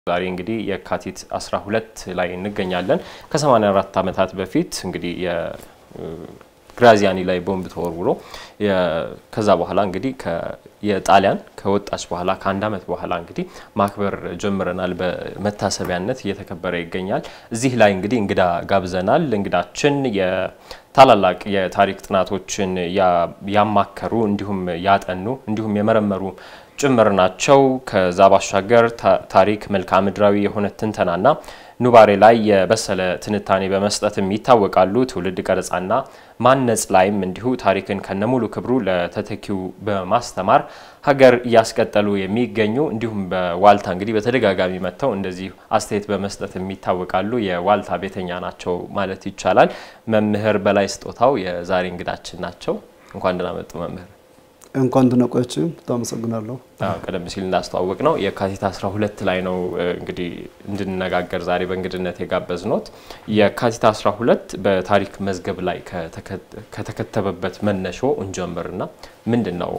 ዛሬ እንግዲህ የካቲት 12 ላይ እንገኛለን። ከ84 ዓመታት በፊት እንግዲህ የግራዚያኒ ላይ ቦምብ ተወርውሮ ከዛ በኋላ እንግዲህ የጣሊያን ከወጣች በኋላ ከአንድ ዓመት በኋላ እንግዲህ ማክበር ጀምረናል። በመታሰቢያነት እየተከበረ ይገኛል። እዚህ ላይ እንግዲህ እንግዳ ጋብዘናል። እንግዳችን ታላላቅ የታሪክ ጥናቶችን ያማከሩ እንዲሁም ያጠኑ እንዲሁም የመረመሩ ጭምር ናቸው። ከዛ ባሻገር ታሪክ መልክዓ ምድራዊ የሆነ ትንተናና ኑባሬ ላይ የበሰለ ትንታኔ በመስጠትም ይታወቃሉ። ትውልድ ቀረጻና ማነጽ ላይም እንዲሁ ታሪክን ከነሙሉ ክብሩ ለተተኪው በማስተማር ሀገር እያስቀጠሉ የሚገኙ እንዲሁም በዋልታ እንግዲህ በተደጋጋሚ መጥተው እንደዚህ አስተያየት በመስጠት የሚታወቃሉ። የዋልታ ቤተኛ ናቸው ማለት ይቻላል። መምህር በላይ ስጦታው የዛሬ እንግዳችን ናቸው። እንኳን ደህና መጡ መምህር። እንኳን ደህና ቆያችሁ። በጣም አመሰግናለሁ። ቀደም ሲል እንዳስተዋወቅ ነው የካቲት 12 ላይ ነው እንግዲህ እንድንነጋገር ዛሬ በእንግድነት የጋበዝኖት። የካቲት 12 በታሪክ መዝገብ ላይ ከተከተበበት መነሾ እንጀምርና ምንድን ነው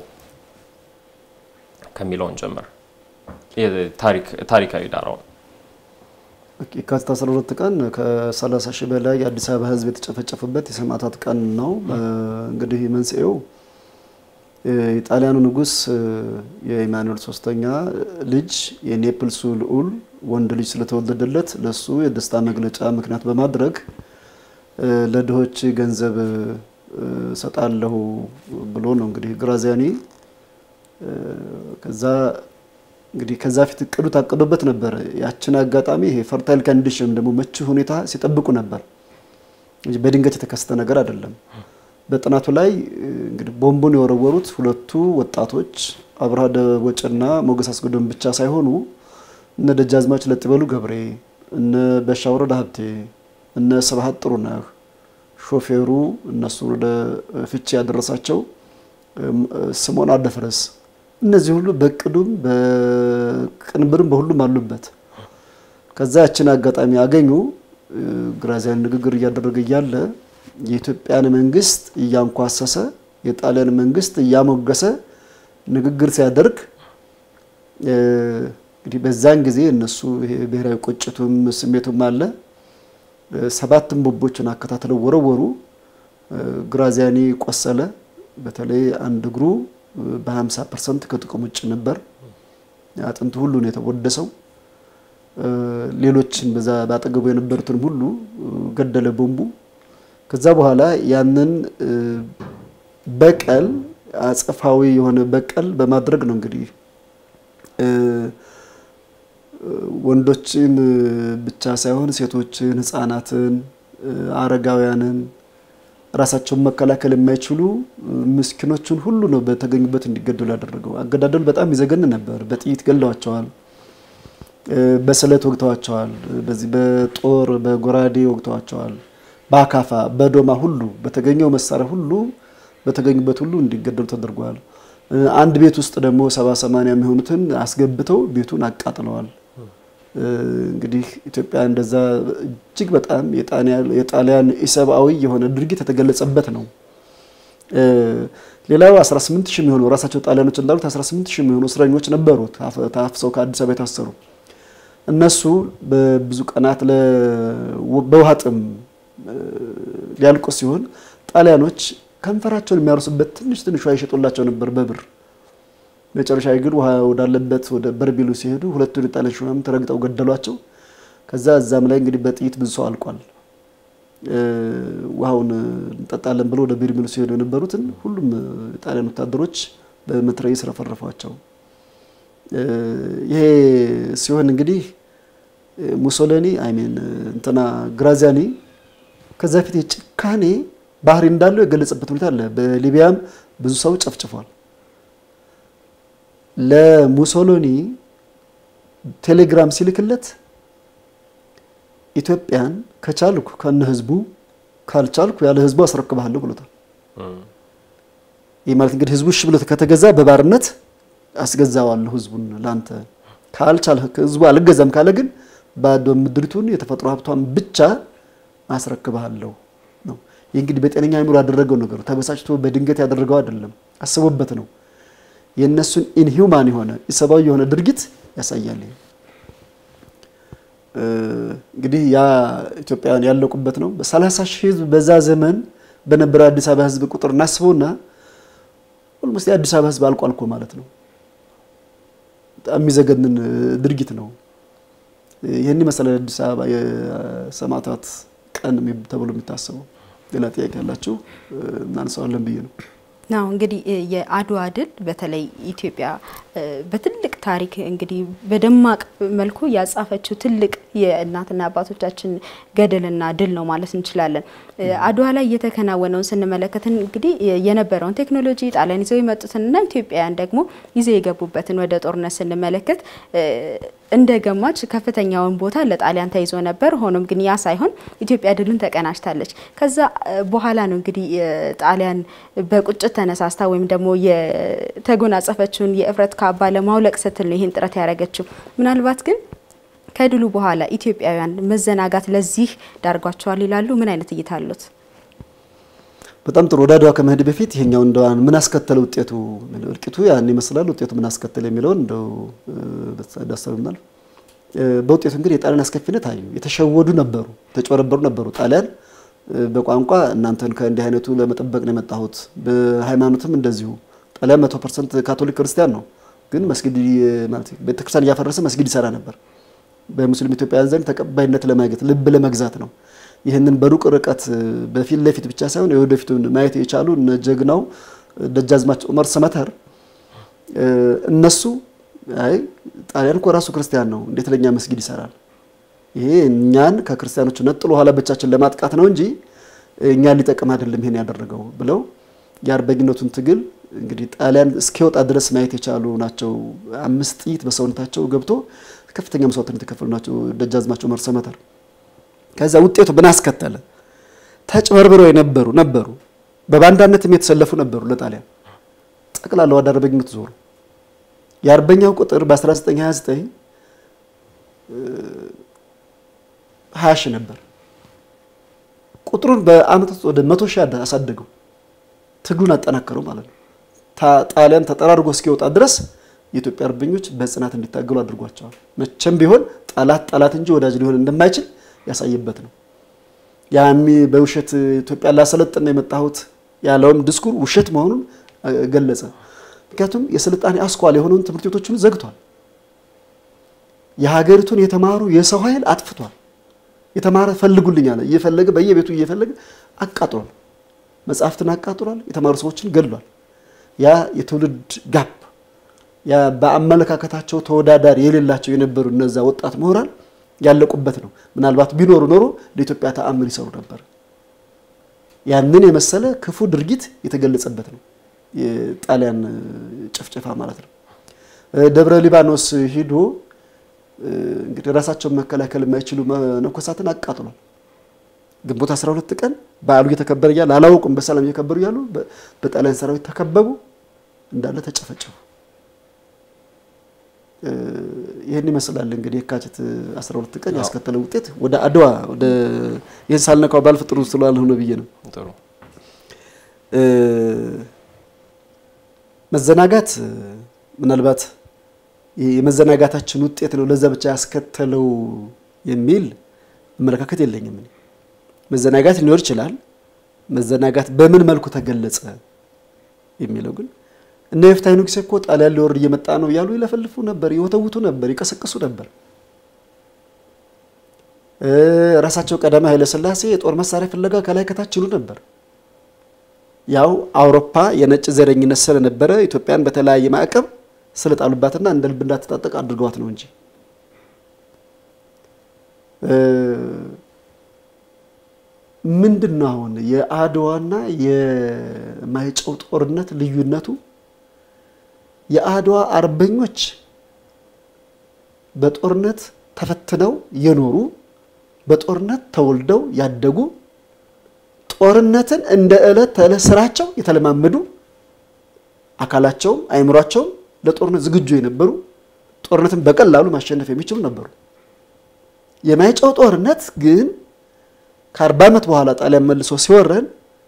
ከሚለው እንጀምር። ታሪካዊ ዳራውን የካቲት 12 ቀን ከ30 ሺህ በላይ የአዲስ አበባ ሕዝብ የተጨፈጨፈበት የሰማዕታት ቀን ነው። እንግዲህ መንስኤው የጣሊያኑ ንጉሥ የኢማኑኤል ሶስተኛ ልጅ የኔፕልሱ ልዑል ወንድ ልጅ ስለተወለደለት ለሱ የደስታ መግለጫ ምክንያት በማድረግ ለድሆች ገንዘብ ሰጣለሁ ብሎ ነው እንግዲህ ግራዚያኒ ከዛ እንግዲህ ከዛ ፊት እቅዱ ታቅዶበት ነበረ። ያችን አጋጣሚ ይሄ ፈርታይል ኮንዲሽን ደግሞ ምቹ ሁኔታ ሲጠብቁ ነበር እንጂ በድንገት የተከሰተ ነገር አይደለም። በጥናቱ ላይ እንግዲህ ቦምቡን የወረወሩት ሁለቱ ወጣቶች አብርሃ ደቦጭና ሞገስ አስገዶም ብቻ ሳይሆኑ እነ ደጃዝማች ለጥበሉ ገብሬ፣ እነ በሻ ወረዳ ሀብቴ፣ እነ ስብሀት ጥሩነህ፣ ሾፌሩ እነሱ ወደ ፍቺ ያደረሳቸው ስምዖን አደፍረስ እነዚህ ሁሉ በቅዱም በቅንብርም በሁሉም አሉበት። ከዛ ያችን አጋጣሚ ያገኙ ግራዚያኒ ንግግር እያደረገ እያለ የኢትዮጵያን መንግስት እያንኳሰሰ የጣሊያን መንግስት እያሞገሰ ንግግር ሲያደርግ እንግዲህ በዛን ጊዜ እነሱ ይሄ ብሔራዊ ቁጭቱም ስሜቱም አለ። ሰባትም ቦምቦችን አከታትለው ወረወሩ። ግራዚያኒ ቆሰለ። በተለይ አንድ እግሩ በ50 ፐርሰንት ከጥቅም ውጭ ነበር። አጥንቱ ሁሉ ነው የተወደሰው። ሌሎችን በዛ ባጠገቡ የነበሩትን ሁሉ ገደለ ቦምቡ። ከዛ በኋላ ያንን በቀል አጸፋዊ የሆነ በቀል በማድረግ ነው እንግዲህ ወንዶችን ብቻ ሳይሆን ሴቶችን፣ ሕፃናትን፣ አረጋውያንን ራሳቸውን መከላከል የማይችሉ ምስኪኖችን ሁሉ ነው በተገኙበት እንዲገደሉ ያደረገው። አገዳደሉ በጣም ይዘገን ነበር። በጥይት ገለዋቸዋል። በስለት ወግተዋቸዋል። በዚህ በጦር በጎራዴ ወግተዋቸዋል። በአካፋ በዶማ ሁሉ በተገኘው መሳሪያ ሁሉ በተገኙበት ሁሉ እንዲገደሉ ተደርጓል። አንድ ቤት ውስጥ ደግሞ ሰባ ሰማንያ የሚሆኑትን አስገብተው ቤቱን አቃጥለዋል። እንግዲህ ኢትዮጵያ እንደዛ እጅግ በጣም የጣሊያን ኢሰብአዊ የሆነ ድርጊት የተገለጸበት ነው። ሌላው 18 ሺህ የሚሆኑ ራሳቸው ጣሊያኖች እንዳሉት 18 ሺህ የሚሆኑ እስረኞች ነበሩ ታፍሰው ከአዲስ አበባ የታሰሩ እነሱ በብዙ ቀናት በውሃ ጥም ሊያልቁ ሲሆን ጣሊያኖች ከንፈራቸውን የሚያርሱበት ትንሽ ትንሽ ውሃ ይሸጡላቸው ነበር በብር። መጨረሻ ግን ውሃ ወዳለበት ወደ በርቢሉ ሲሄዱ ሁለቱን የጣሊያን ሹማምንት ረግጠው ገደሏቸው። ከዛ እዛም ላይ እንግዲህ በጥይት ብዙ ሰው አልቋል። ውሃውን እንጠጣለን ብለው ወደ በርቢሉ ሲሄዱ የነበሩትን ሁሉም የጣሊያን ወታደሮች በመትረየስ ረፈረፏቸው። ይሄ ሲሆን እንግዲህ ሙሶሎኒ አይሜን እንትና ግራዚያኒ ከዛ ፊት የጭካኔ ባህሪ እንዳለው የገለጸበት ሁኔታ አለ። በሊቢያም ብዙ ሰው ጨፍጭፏል። ለሙሶሎኒ ቴሌግራም ሲልክለት ኢትዮጵያን ከቻልኩ ከነ ህዝቡ ካልቻልኩ ያለ ህዝቡ አስረክብሃለሁ ብሎታል። ይህ ማለት እንግዲህ ህዝቡ እሺ ብሎ ከተገዛ በባርነት አስገዛዋለሁ ህዝቡን ላንተ፣ ካልቻል ህዝቡ አልገዛም ካለ ግን ባዶ ምድሪቱን የተፈጥሮ ሀብቷን ብቻ አስረክብሃለሁ ነው። ይህ እንግዲህ በጤነኛ አእምሮ ያደረገው ነገር ተበሳጭቶ በድንገት ያደረገው አይደለም፣ አስቦበት ነው። የእነሱን ኢንሂውማን የሆነ ኢሰብአዊ የሆነ ድርጊት ያሳያል። እንግዲህ ያ ኢትዮጵያውያን ያለቁበት ነው። በሰላሳ ሺህ ህዝብ በዛ ዘመን በነበረው አዲስ አበባ ህዝብ ቁጥር እናስበውና ኦልሞስት የአዲስ አበባ ህዝብ አልቋል እኮ ማለት ነው። በጣም የሚዘገንን ድርጊት ነው። ይህን ይመስላል አዲስ አበባ የሰማዕታት ቀን ተብሎ የሚታሰበው። ሌላ ጥያቄ ያላችሁ እናነሳዋለን ብዬ ነው። ናው እንግዲህ የአድዋ ድል በተለይ ኢትዮጵያ በትልቅ ታሪክ እንግዲህ በደማቅ መልኩ ያጻፈችው ትልቅ የእናትና አባቶቻችን ገድልና ድል ነው ማለት እንችላለን። አድዋ ላይ እየተከናወነውን ስንመለከት እንግዲህ የነበረውን ቴክኖሎጂ ጣሊያን ይዘው የመጡትንና ኢትዮጵያውያን ደግሞ ይዘው የገቡበትን ወደ ጦርነት ስንመለከት እንደ ገማች ከፍተኛውን ቦታ ለጣሊያን ተይዞ ነበር። ሆኖም ግን ያ ሳይሆን ኢትዮጵያ ድሉን ተቀናጅታለች። ከዛ በኋላ ነው እንግዲህ ጣሊያን በቁጭት ተነሳስታ ወይም ደግሞ የተጎናጸፈችውን የእፍረት ካባ ለማውለቅ ስትል ነው ይህን ጥረት ያደረገችው። ምናልባት ግን ከድሉ በኋላ ኢትዮጵያውያን መዘናጋት ለዚህ ዳርጓቸዋል ይላሉ። ምን አይነት እይታ አሉት? በጣም ጥሩ። ወደ አድዋ ከመሄድ በፊት ይሄኛው እንደው ምን አስከተለ ውጤቱ፣ እልቂቱ ያን ይመስላል፣ ውጤቱ ምን አስከተለ የሚለውን እንደው ዳሰብናል። በውጤቱ እንግዲህ የጣሊያን አስከፊነት አዩ። የተሸወዱ ነበሩ፣ የተጨበረበሩ ነበሩ። ጣሊያን በቋንቋ እናንተን ከእንዲህ አይነቱ ለመጠበቅ ነው የመጣሁት፣ በሃይማኖትም እንደዚሁ። ጣሊያን መቶ ፐርሰንት ካቶሊክ ክርስቲያን ነው፣ ግን መስጊድ ማለት ቤተክርስቲያን እያፈረሰ መስጊድ ይሰራ ነበር። በሙስሊም ኢትዮጵያውያን ዘንድ ተቀባይነት ለማግኘት ልብ ለመግዛት ነው። ይህንን በሩቅ ርቀት በፊት ለፊት ብቻ ሳይሆን የወደፊቱን ማየት የቻሉ እነ ጀግናው ደጃዝማች ዑመር ሰመተር እነሱ አይ ጣሊያን እኮ ራሱ ክርስቲያን ነው፣ እንዴት ለኛ መስጊድ ይሰራል? ይሄ እኛን ከክርስቲያኖቹ ነጥሎ ኋላ ብቻችን ለማጥቃት ነው እንጂ እኛን ሊጠቅም አይደለም ይሄን ያደረገው ብለው የአርበኝነቱን ትግል እንግዲህ ጣሊያን እስኪወጣ ድረስ ማየት የቻሉ ናቸው። አምስት ጥይት በሰውነታቸው ገብቶ ከፍተኛ መስዋዕትነት የተከፈሉ ናቸው ደጃዝማች ዑመር ሰመተር። ከዛ ውጤቱ ምን አስከተለ? ተጭበርብረው የነበሩ ነበሩ፣ በባንዳነትም የተሰለፉ ነበሩ። ለጣሊያን ጠቅላላ ወደ አርበኝነት ዞሩ። የአርበኛው ቁጥር በ1929 20 ሺህ ነበር። ቁጥሩን በአመት ውስጥ ወደ መቶ ሺህ አሳደገው። ትግሉን አጠናከረው ማለት ነው። ጣሊያን ተጠራርጎ እስኪወጣ ድረስ የኢትዮጵያ አርበኞች በጽናት እንዲታገሉ አድርጓቸዋል። መቼም ቢሆን ጠላት ጠላት እንጂ ወዳጅ ሊሆን እንደማይችል ያሳየበት ነው። ያሚ በውሸት ኢትዮጵያ ላሰለጥን ነው የመጣሁት ያለውም ድስኩር ውሸት መሆኑን ገለጸ። ምክንያቱም የስልጣኔ አስኳል የሆነውን ትምህርት ቤቶችን ዘግቷል። የሀገሪቱን የተማሩ የሰው ኃይል አጥፍቷል። የተማረ ፈልጉልኝ አለ። እየፈለገ በየቤቱ እየፈለገ አቃጥሏል። መጽሐፍትን አቃጥሏል። የተማሩ ሰዎችን ገድሏል። ያ የትውልድ ጋፕ ያ በአመለካከታቸው ተወዳዳሪ የሌላቸው የነበሩ እነዛ ወጣት ምሁራን ያለቁበት ነው። ምናልባት ቢኖሩ ኖሮ ለኢትዮጵያ ተአምር ይሰሩ ነበር። ያንን የመሰለ ክፉ ድርጊት የተገለጸበት ነው የጣሊያን ጭፍጨፋ ማለት ነው። ደብረ ሊባኖስ ሂዶ እንግዲህ ራሳቸውን መከላከል የማይችሉ መነኮሳትን አቃጥሏል። ግንቦት 12 ቀን በዓሉ እየተከበረ እያለ አላወቁም፣ በሰላም እየከበሩ እያሉ በጣሊያን ሰራዊት ተከበቡ፣ እንዳለ ተጨፈጨፉ። ይህን ይመስላል እንግዲህ የካቲት 12 ቀን ያስከተለው ውጤት። ወደ አድዋ ወደ ይህን ሳልነካው ባልፍ ጥሩ ስላልሆነ ብዬ ነው። ጥሩ መዘናጋት ምናልባት የመዘናጋታችን ውጤት ነው ለዛ ብቻ ያስከተለው የሚል አመለካከት የለኝም። መዘናጋት ሊኖር ይችላል። መዘናጋት በምን መልኩ ተገለጸ የሚለው ግን እነ የፍትሐ ንጉሴ እኮ ጣሊያን ሊወርድ እየመጣ ነው እያሉ ይለፈልፉ ነበር፣ ይወተውቱ ነበር፣ ይቀሰቅሱ ነበር። ራሳቸው ቀዳማዊ ኃይለ ሥላሴ የጦር መሳሪያ ፍለጋ ከላይ ከታች ይሉ ነበር። ያው አውሮፓ የነጭ ዘረኝነት ስለነበረ ኢትዮጵያን በተለያየ ማዕቀብ ስለጣሉባትና እንደ ልብ እንዳትታጠቅ አድርገዋት ነው እንጂ ምንድን ነው አሁን የአድዋና የማይጨው ጦርነት ልዩነቱ? የአድዋ አርበኞች በጦርነት ተፈትነው የኖሩ በጦርነት ተወልደው ያደጉ ጦርነትን እንደ ዕለት ተዕለት ስራቸው የተለማመዱ አካላቸውም አይምሯቸውም ለጦርነት ዝግጁ የነበሩ ጦርነትን በቀላሉ ማሸነፍ የሚችሉ ነበሩ። የማይጨው ጦርነት ግን ከአርባ ዓመት በኋላ ጣሊያን መልሶ ሲወረን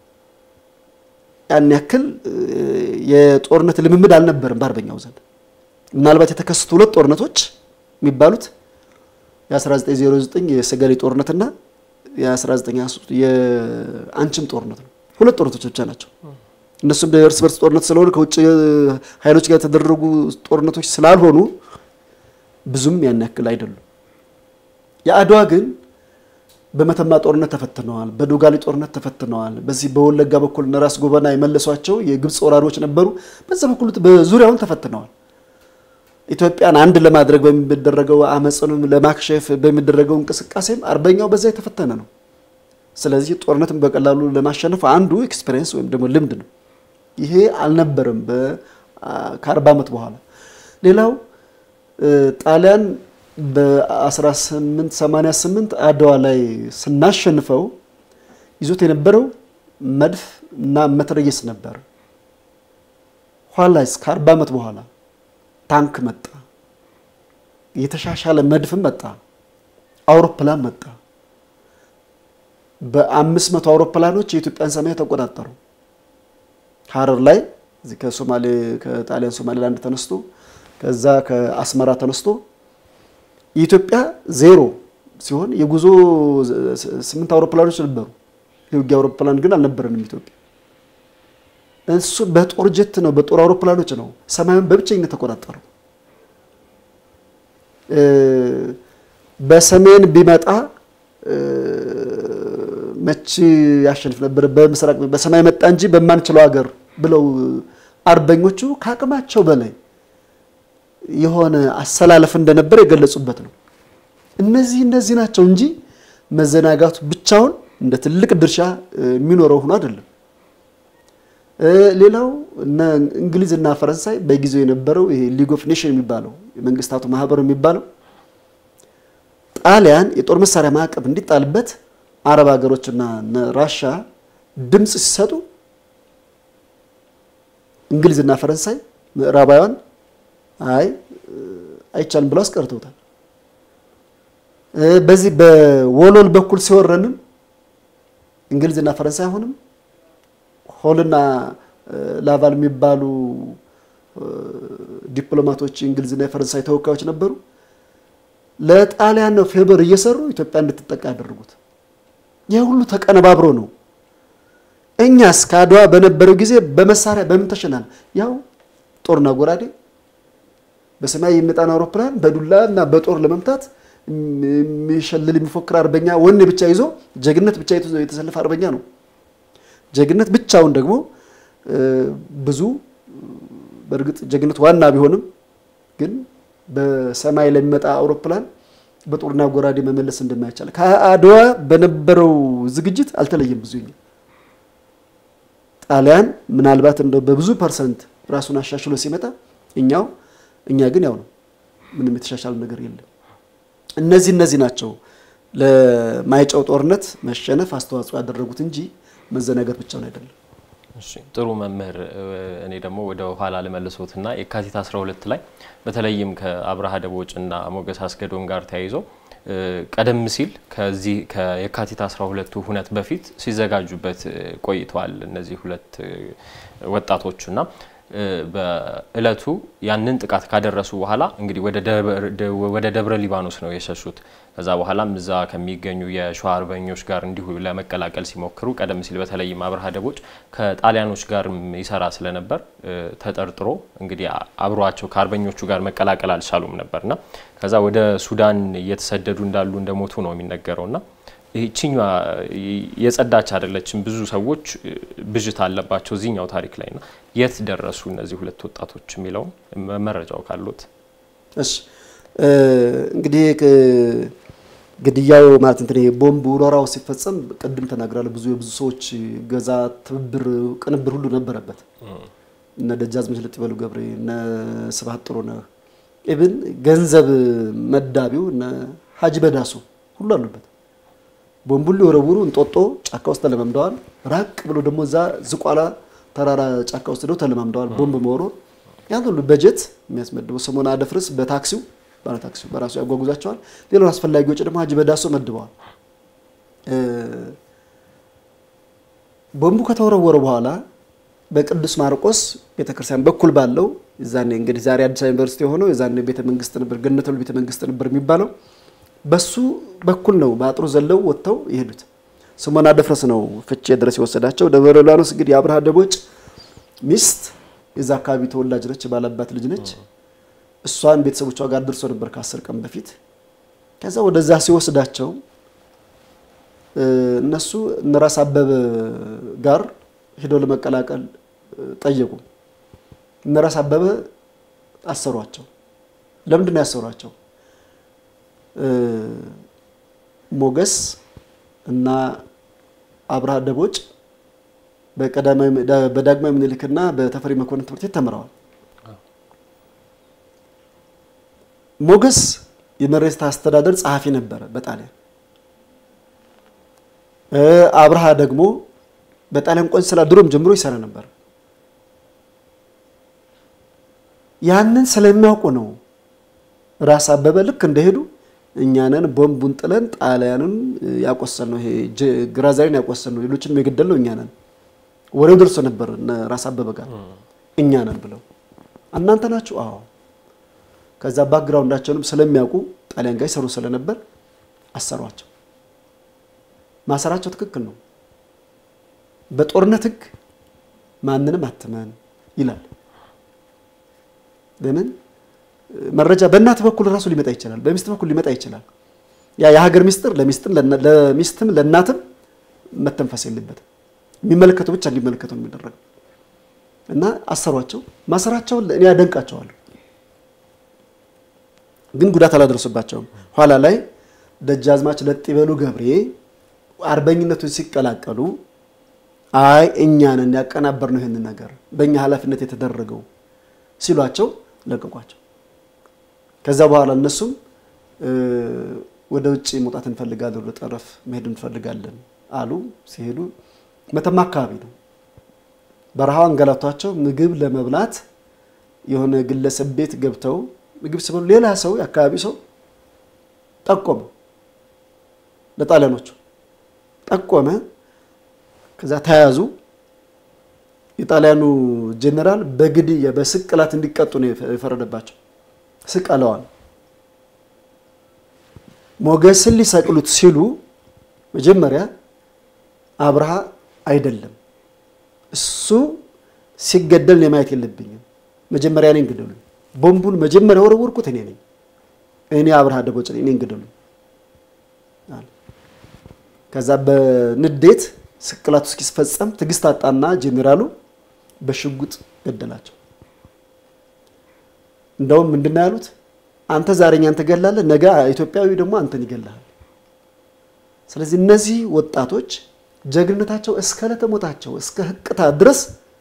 ያን ያክል የጦርነት ልምምድ አልነበርም በአርበኛው ዘንድ። ምናልባት የተከሰቱ ሁለት ጦርነቶች የሚባሉት የ1909 የሰገሌ ጦርነትና የ1923 የአንችም ጦርነት ነው። ሁለት ጦርነቶች ብቻ ናቸው። እነሱም እርስ በርስ ጦርነት ስለሆነ ከውጭ ኃይሎች ጋር የተደረጉ ጦርነቶች ስላልሆኑ ብዙም ያን ያክል አይደሉም። የአድዋ ግን በመተማ ጦርነት ተፈትነዋል። በዶጋሊ ጦርነት ተፈትነዋል። በዚህ በወለጋ በኩል እነ ራስ ጎበና የመለሷቸው የግብፅ ወራሪዎች ነበሩ። በዛ በኩል በዙሪያውን ተፈትነዋል። ኢትዮጵያን አንድ ለማድረግ በሚደረገው አመፅንም ለማክሸፍ በሚደረገው እንቅስቃሴም አርበኛው በዛ የተፈተነ ነው። ስለዚህ ጦርነትን በቀላሉ ለማሸነፍ አንዱ ኤክስፔሪየንስ ወይም ደግሞ ልምድ ነው። ይሄ አልነበረም ከአርባ ዓመት በኋላ። ሌላው ጣሊያን በ1888 አድዋ ላይ ስናሸንፈው ይዞት የነበረው መድፍ እና መትረየስ ነበር። ኋላ ከአርባ ዓመት በኋላ ታንክ መጣ፣ የተሻሻለ መድፍም መጣ፣ አውሮፕላን መጣ። በአምስት መቶ አውሮፕላኖች የኢትዮጵያን ሰማይ ተቆጣጠሩ። ሀረር ላይ እዚህ ከሶማሌ ከጣሊያን ሶማሌላንድ ተነስቶ ከዛ ከአስመራ ተነስቶ የኢትዮጵያ ዜሮ ሲሆን የጉዞ ስምንት አውሮፕላኖች ነበሩ። የውጊያ አውሮፕላን ግን አልነበረንም ኢትዮጵያ። እሱ በጦር ጀት ነው፣ በጦር አውሮፕላኖች ነው ሰማዩን በብቸኝነት ተቆጣጠሩ። በሰሜን ቢመጣ መቼ ያሸንፍ ነበር? በምስራቅ በሰማይ መጣ እንጂ በማንችለው ሀገር ብለው አርበኞቹ ከአቅማቸው በላይ የሆነ አሰላለፍ እንደነበር የገለጹበት ነው። እነዚህ እነዚህ ናቸው እንጂ መዘናጋቱ ብቻውን እንደ ትልቅ ድርሻ የሚኖረው ሆኖ አይደለም። ሌላው እነ እንግሊዝና ፈረንሳይ በጊዜው የነበረው ይሄ ሊግ ኦፍ ኔሽን የሚባለው የመንግስታቱ ማህበር የሚባለው ጣሊያን የጦር መሳሪያ ማዕቀብ እንዲጣልበት አረብ ሀገሮችና ራሻ ድምፅ ሲሰጡ እንግሊዝና ፈረንሳይ ምዕራባውያን አይ አይቻልም ብለው አስቀርተውታል። በዚህ በወሎል በኩል ሲወረንም እንግሊዝና ፈረንሳይ አሁንም ሆልና ላቫል የሚባሉ ዲፕሎማቶች የእንግሊዝና የፈረንሳይ ተወካዮች ነበሩ። ለጣሊያን ነው ፌበር እየሰሩ ኢትዮጵያ እንድትጠቃ ያደረጉት። ይህ ሁሉ ተቀነባብሮ ነው። እኛስ ከአድዋ በነበረው ጊዜ በመሳሪያ በምን ተሸናል? ያው ጦርና ጎራዴ በሰማይ የሚመጣን አውሮፕላን በዱላ እና በጦር ለመምታት የሚሸልል የሚፎክር አርበኛ ወኔ ብቻ ይዞ ጀግነት ብቻ የተሰለፈ አርበኛ ነው። ጀግነት ብቻውን ደግሞ ብዙ በእርግጥ ጀግነት ዋና ቢሆንም ግን በሰማይ ለሚመጣ አውሮፕላን በጦርና ጎራዴ መመለስ እንደማይቻል ከአድዋ በነበረው ዝግጅት አልተለየም። ብዙ ጣሊያን ምናልባት እንደው በብዙ ፐርሰንት ራሱን አሻሽሎ ሲመጣ እኛው እኛ ግን ያው ነው፣ ምንም የተሻሻለ ነገር የለም። እነዚህ እነዚህ ናቸው ለማይጨው ጦርነት መሸነፍ አስተዋጽኦ ያደረጉት እንጂ መዘናጋት ብቻውን አይደለም። እሺ ጥሩ መምህር፣ እኔ ደግሞ ወደ ኋላ ልመልሶትና የካቲት 12 ላይ በተለይም ከአብርሃ ደቦጭና ሞገስ አስገዶም ጋር ተያይዞ ቀደም ሲል ከዚህ ከየካቲት 12ቱ ሁነት በፊት ሲዘጋጁበት ቆይተዋል እነዚህ ሁለት ወጣቶችና በእለቱ ያንን ጥቃት ካደረሱ በኋላ እንግዲህ ወደ ደብረ ሊባኖስ ነው የሸሹት። ከዛ በኋላም እዛ ከሚገኙ የሸዋ አርበኞች ጋር እንዲሁ ለመቀላቀል ሲሞክሩ ቀደም ሲል በተለይም አብርሃ ደቦጭ ከጣሊያኖች ጋር ይሰራ ስለነበር ተጠርጥሮ እንግዲህ አብሯቸው ከአርበኞቹ ጋር መቀላቀል አልቻሉም ነበርና ከዛ ወደ ሱዳን እየተሰደዱ እንዳሉ እንደሞቱ ነው የሚነገረውና ይህችኛ የጸዳች አይደለችም። ብዙ ሰዎች ብዥታ አለባቸው እዚህኛው ታሪክ ላይ ና የት ደረሱ እነዚህ ሁለት ወጣቶች የሚለውን መረጃው ካሉት። እሺ እንግዲህ ግድያው ማለት እንትን ቦምብ ወረራው ሲፈጸም ቅድም ተናግራለሁ። ብዙ የብዙ ሰዎች ገዛ፣ ትብብር፣ ቅንብር ሁሉ ነበረበት። እነ ደጃዝማች ለጥበሉ ገብሬ፣ እነ ስብሐት ጥሩነህ ኢብን ገንዘብ መዳቢው እነ ሀጂ በዳሱ ሁሉ አሉበት። ቦምቡን ሊወረውሩ እንጦጦ ጫካ ውስጥ ተለማምደዋል። ራቅ ብሎ ደግሞ እዛ ዝቋላ ተራራ ጫካ ውስጥ ደው ተለማምደዋል። ቦምብ መወርወር ያን ሁሉ በጀት የሚያስመድበው ሰሞን አደፍርስ በታክሲው ባለ ታክሲው በራሱ ያጓጉዛቸዋል። ሌላውን አስፈላጊ ወጪ ደግሞ ሀጂ በዳሶ መድበዋል። ቦምቡ ከተወረወረ በኋላ በቅዱስ ማርቆስ ቤተክርስቲያን በኩል ባለው የዛኔ እንግዲህ ዛሬ አዲስ አበባ ዩኒቨርሲቲ የሆነው የዛኔ ቤተ መንግስት ነበር፣ ገነተ ቤተ መንግስት ነበር የሚባለው በሱ በኩል ነው በአጥሩ ዘለው ወጥተው የሄዱት። ስሞና ደፍረስ ነው ፍቼ ድረስ የወሰዳቸው። ደብረ ሊባኖስ እንግዲህ የአብርሃ ደቦጭ ሚስት የዛ አካባቢ ተወላጅ ነች፣ ባላባት ልጅ ነች። እሷን ቤተሰቦቿ ጋር ደርሶ ነበር ከአስር ቀን በፊት። ከዛ ወደዛ ሲወስዳቸው እነሱ እነራስ አበበ ጋር ሄደው ለመቀላቀል ጠየቁ። እነራስ አበበ አሰሯቸው። ለምንድን ነው ያሰሯቸው? ሞገስ እና አብርሃ ደቦጭ በዳግማዊ ምኒልክና በተፈሪ መኮንን ትምህርት ቤት ተምረዋል። ሞገስ የመሬት አስተዳደር ጸሐፊ ነበረ በጣሊያን። አብርሃ ደግሞ በጣሊያን ቆንስላ ድሮም ጀምሮ ይሰራ ነበር። ያንን ስለሚያውቁ ነው ራስ አበበ ልክ እንደሄዱ እኛንን ቦምቡን ጥለን ጣሊያንን ያቆሰል ነው ይሄ ግራዛሪን ያቆሰል ነው ሌሎችንም የገደል ነው እኛንን ወሬው ደርሶ ነበር ራስ አበበ ጋር እኛንን ብለው እናንተ ናችሁ? አዎ። ከዛ ባክግራውንዳቸውንም ስለሚያውቁ ጣሊያን ጋር ይሰሩ ስለነበር አሰሯቸው። ማሰራቸው ትክክል ነው። በጦርነት ሕግ ማንንም አትመን ይላል። ለምን መረጃ በእናት በኩል ራሱ ሊመጣ ይችላል፣ በሚስት በኩል ሊመጣ ይችላል። ያ የሀገር ሚስጥር ለሚስትም ለእናትም መተንፈስ የለበትም። የሚመለከተው ብቻ እንዲመለከተው የሚደረገው እና አሰሯቸው። ማሰራቸውን እኔ ያደንቃቸዋለሁ፣ ግን ጉዳት አላደረሱባቸውም። ኋላ ላይ ደጃዝማች ለጥበሉ ገብሬ አርበኝነቱን ሲቀላቀሉ አይ እኛንን ያቀናበር ነው ይህንን ነገር በእኛ ኃላፊነት የተደረገው ሲሏቸው ለቀቋቸው። ከዛ በኋላ እነሱም ወደ ውጭ መውጣት እንፈልጋለን፣ ወደ ጠረፍ መሄድ እንፈልጋለን አሉ። ሲሄዱ መተማ አካባቢ ነው በረሃው አንገላቷቸው። ምግብ ለመብላት የሆነ ግለሰብ ቤት ገብተው ምግብ ሲበሉ ሌላ ሰው የአካባቢ ሰው ጠቆመ፣ ለጣሊያኖቹ ጠቆመ። ከዛ ተያዙ። የጣሊያኑ ጄኔራል በግድያ በስቅላት እንዲቀጡ ነው የፈረደባቸው። ስቀለዋል። ሞገስን ሊሰቅሉት ሲሉ መጀመሪያ አብርሃ አይደለም እሱ ሲገደል እኔ ማየት የለብኝም፣ መጀመሪያ እኔን ግደሉኝ። ቦምቡን መጀመሪያ ወረወርኩት እኔ ነኝ፣ እኔ አብርሃ ደቦጭ ነኝ፣ እኔን ግደሉኝ። ከዛ በንዴት ስቅላቱ እስኪፈጸም ትዕግስት አጣና ጄኔራሉ በሽጉጥ ገደላቸው። እንደውም ምንድን ነው ያሉት? አንተ ዛሬ እኛን ትገላለህ፣ ነገ ኢትዮጵያዊ ደግሞ አንተን ይገላል። ስለዚህ እነዚህ ወጣቶች ጀግንነታቸው እስከ ለተሞታቸው እስከ ህቅታ ድረስ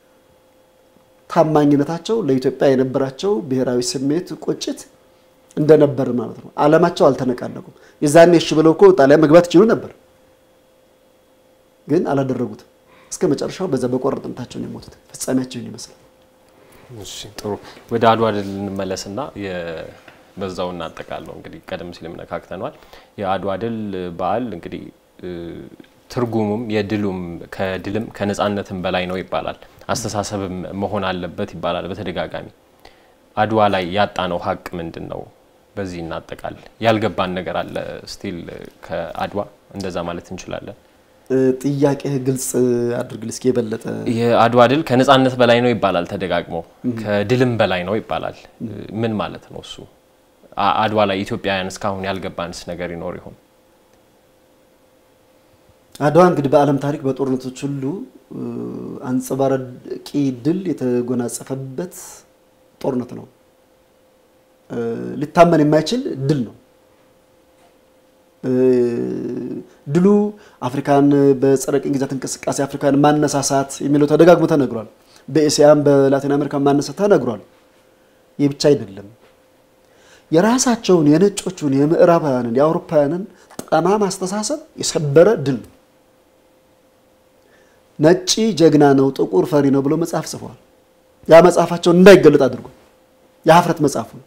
ታማኝነታቸው ለኢትዮጵያ የነበራቸው ብሔራዊ ስሜት ቁጭት እንደነበር ማለት ነው። ዓላማቸው አልተነቃነቁም። የዛኔ እሺ ብለው እኮ ጣሊያን መግባት ይችሉ ነበር፣ ግን አላደረጉትም። እስከ መጨረሻው በዛ በቆረጥነታቸው ነው የሞቱት። ፍጻሜያቸውን ይመስላል። እሺ ጥሩ። ወደ አድዋ ድል እንመለስና በዛው እናጠቃለው። እንግዲህ ቀደም ሲል ነካክተነዋል። የአድዋ ድል በዓል እንግዲህ ትርጉሙም የድሉም ከድልም ከነጻነትም በላይ ነው ይባላል። አስተሳሰብም መሆን አለበት ይባላል በተደጋጋሚ። አድዋ ላይ ያጣነው ሀቅ ምንድን ነው? በዚህ እናጠቃል። ያልገባን ነገር አለ ስቲል ከአድዋ እንደዛ ማለት እንችላለን። ጥያቄ ግልጽ አድርግል እስኪ የበለጠ የአድዋ ድል ከነጻነት በላይ ነው ይባላል ተደጋግሞ፣ ከድልም በላይ ነው ይባላል። ምን ማለት ነው እሱ? አድዋ ላይ ኢትዮጵያውያን እስካሁን ያልገባንስ ነገር ይኖር ይሆን? አድዋ እንግዲህ በዓለም ታሪክ በጦርነቶች ሁሉ አንጸባራቂ ድል የተጎናጸፈበት ጦርነት ነው። ሊታመን የማይችል ድል ነው። ድሉ አፍሪካን በጸረ ቅኝ ግዛት እንቅስቃሴ አፍሪካን ማነሳሳት የሚለው ተደጋግሞ ተነግሯል። በኤስያም በላቲን አሜሪካ ማነሳት ተነግሯል። ይህ ብቻ አይደለም። የራሳቸውን የነጮቹን፣ የምዕራባውያንን፣ የአውሮፓውያንን ጠማማ አስተሳሰብ የሰበረ ድል ነው። ነጭ ጀግና ነው፣ ጥቁር ፈሪ ነው ብሎ መጽሐፍ ጽፈዋል። ያ መጽሐፋቸውን እንዳይገለጥ አድርጎ የሀፍረት መጽሐፉ ነው።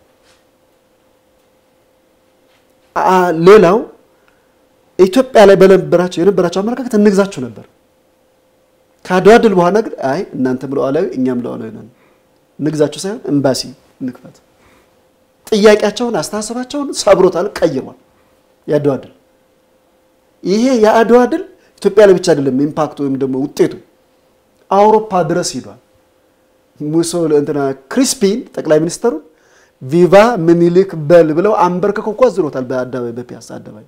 ሌላው ኢትዮጵያ ላይ በነበራቸው የነበራቸው አመለካከት እንግዛችሁ ነበር። ከአድዋ ድል በኋላ ግን አይ እናንተም ሉዓላዊ እኛም ሉዓላዊ ነን፣ እንግዛችሁ ሳይሆን ኤምባሲ እንክፈት። ጥያቄያቸውን አስተሳሰባቸውን ሰብሮታል፣ ቀይሯል። የአድዋ ድል ይሄ የአድዋ ድል ኢትዮጵያ ላይ ብቻ አይደለም ኢምፓክቱ ወይም ደግሞ ውጤቱ አውሮፓ ድረስ ሂዷል። ሙሶ እንትና ክሪስፒን ጠቅላይ ሚኒስተሩን ቪቫ ምኒልክ በል ብለው አንበርክከው እኮ አዝሮታል በአደባባይ በፒያሳ አደባባይ።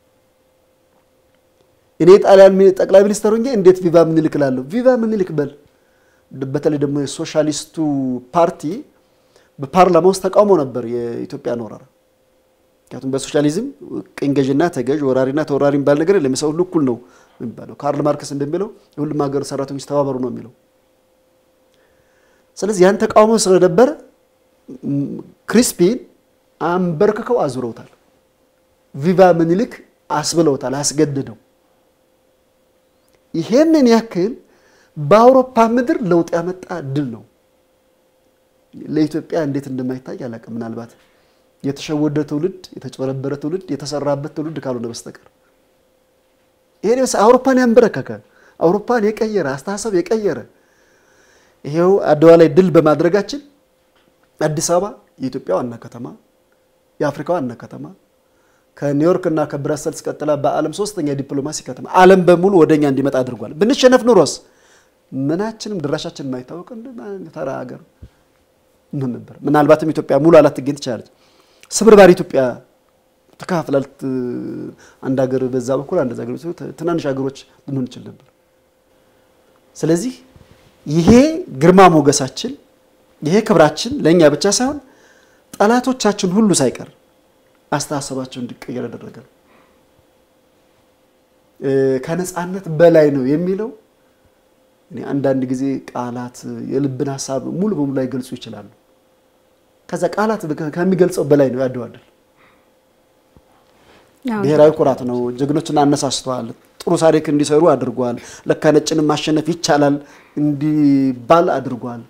እኔ ጣሊያን ጠቅላይ ሚኒስተሩ እንጂ እንዴት ቪቫ ምኒልክ እላለሁ? ቪቫ ምኒልክ በል። በተለይ ደግሞ የሶሻሊስቱ ፓርቲ በፓርላማ ውስጥ ተቃውሞ ነበር የኢትዮጵያን ወረራ። ምክንያቱም በሶሻሊዝም ቅኝ ገዥና ተገዥ ወራሪና ተወራሪ የሚባል ነገር የለም። የሰው ሁሉ እኩል ነው የሚባለው። ካርል ማርክስ እንደሚለው የሁሉም ሀገር ሰራተኞች ተባበሩ ነው የሚለው። ስለዚህ ያን ተቃውሞ ስለነበረ ክሪስፒን አንበርክከው አዙረውታል። ቪቫ ምኒልክ አስብለውታል፣ አስገድደው። ይሄንን ያክል በአውሮፓ ምድር ለውጥ ያመጣ ድል ነው። ለኢትዮጵያ እንዴት እንደማይታይ አላውቅም። ምናልባት የተሸወደ ትውልድ፣ የተጭበረበረ ትውልድ፣ የተሰራበት ትውልድ ካልሆነ በስተቀር ይሄ አውሮፓን ያንበረከከ አውሮፓን የቀየረ አስተሳሰብ የቀየረ ይሄው አድዋ ላይ ድል በማድረጋችን አዲስ አበባ የኢትዮጵያ ዋና ከተማ፣ የአፍሪካ ዋና ከተማ ከኒውዮርክ እና ከብራሰልስ ቀጥላ በዓለም ሶስተኛ ዲፕሎማሲ ከተማ ዓለም በሙሉ ወደኛ እንዲመጣ አድርጓል። ብንሸነፍ ኑሮስ ምናችንም ድራሻችን የማይታወቅ ተራ ሀገር ምን ነበር? ምናልባትም ኢትዮጵያ ሙሉ አላትገኝ ትችላለች። ስብርባሪ ኢትዮጵያ ተካፍላል። አንድ ሀገር በዛ በኩል አንድ ሀገር ትናንሽ ሀገሮች ልንሆን እንችል ነበር። ስለዚህ ይሄ ግርማ ሞገሳችን ይሄ ክብራችን ለእኛ ብቻ ሳይሆን ጠላቶቻችን ሁሉ ሳይቀር አስተሳሰባቸው እንዲቀየር ያደረገ ነው። ከነፃነት በላይ ነው የሚለው እኔ አንዳንድ ጊዜ ቃላት የልብን ሀሳብ ሙሉ በሙሉ ላይገልጹ ይችላሉ። ከዛ ቃላት ከሚገልጸው በላይ ነው ያድዋ ድል። ብሔራዊ ኩራት ነው። ጀግኖችን አነሳስተዋል። ጥሩ ታሪክ እንዲሰሩ አድርጓል። ለካ ነጭንም ማሸነፍ ይቻላል እንዲባል አድርጓል።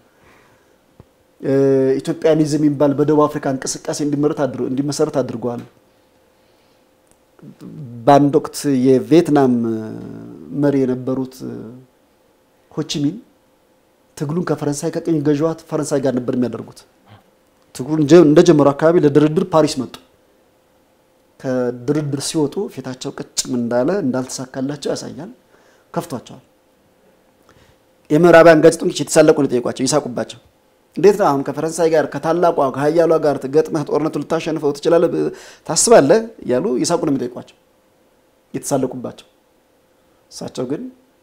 ኢትዮጵያኒዝም የሚባል በደቡብ አፍሪካ እንቅስቃሴ እንዲመሰረት አድርጓል። በአንድ ወቅት የቪየትናም መሪ የነበሩት ሆቺሚን ትግሉን ከፈረንሳይ ከቅኝ ገዥዋ ፈረንሳይ ጋር ነበር የሚያደርጉት። ትግሉን እንደጀመሩ አካባቢ ለድርድር ፓሪስ መጡ። ከድርድር ሲወጡ ፊታቸው ቅጭም እንዳለ እንዳልተሳካላቸው ያሳያል። ከፍቷቸዋል። የምዕራባውያን ጋዜጠኞች የተሳለቁ ነው የጠየቋቸው፣ ይሳቁባቸው። እንዴት ነው አሁን ከፈረንሳይ ጋር ከታላቋ ከሀያሏ ጋር ገጥመህ ጦርነቱ ልታሸንፈው ትችላለህ ታስባለህ? እያሉ ይሳቁ ነው የሚጠይቋቸው፣ የተሳለቁባቸው። እሳቸው ግን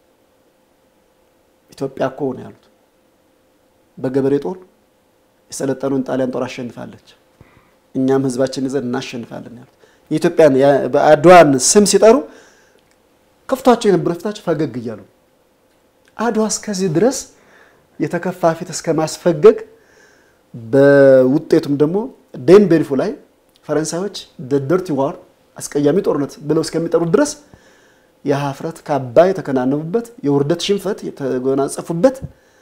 ኢትዮጵያ እኮ ነው ያሉት በገበሬ ጦር የሰለጠኑን ጣሊያን ጦር አሸንፋለች፣ እኛም ህዝባችን ይዘን እናሸንፋለን ያሉት የኢትዮጵያን በአድዋን ስም ሲጠሩ ከፍቷቸው የነበረ ፊታቸው ፈገግ እያሉ አድዋ እስከዚህ ድረስ የተከፋ ፊት እስከ ማስፈገግ በውጤቱም ደግሞ ዴን ቤልፎ ላይ ፈረንሳዮች ደርቲ ዋር አስቀያሚ ጦርነት ብለው እስከሚጠሩት ድረስ የሀፍረት ካባ የተከናነቡበት የውርደት ሽንፈት የተጎናጸፉበት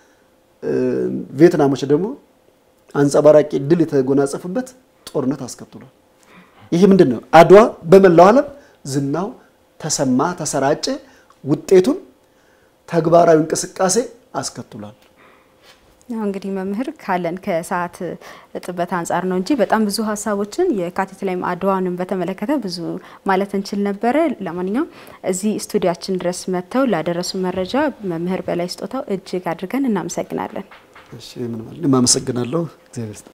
ቪየትናሞች ደግሞ አንጸባራቂ ድል የተጎናጸፉበት ጦርነት አስከትሏል። ይህ ምንድን ነው? አድዋ በመላው ዓለም ዝናው ተሰማ፣ ተሰራጨ። ውጤቱም ተግባራዊ እንቅስቃሴ አስከትሏል። ያው እንግዲህ መምህር ካለን ከሰዓት እጥበት አንጻር ነው እንጂ በጣም ብዙ ሀሳቦችን የካቲት ላይም አድዋንም በተመለከተ ብዙ ማለት እንችል ነበረ። ለማንኛውም እዚህ ስቱዲያችን ድረስ መጥተው ላደረሱ መረጃ መምህር በላይ ስጦታው እጅግ አድርገን እናመሰግናለን። እሺ ምን ማለት አመሰግናለሁ። እግዚአብሔር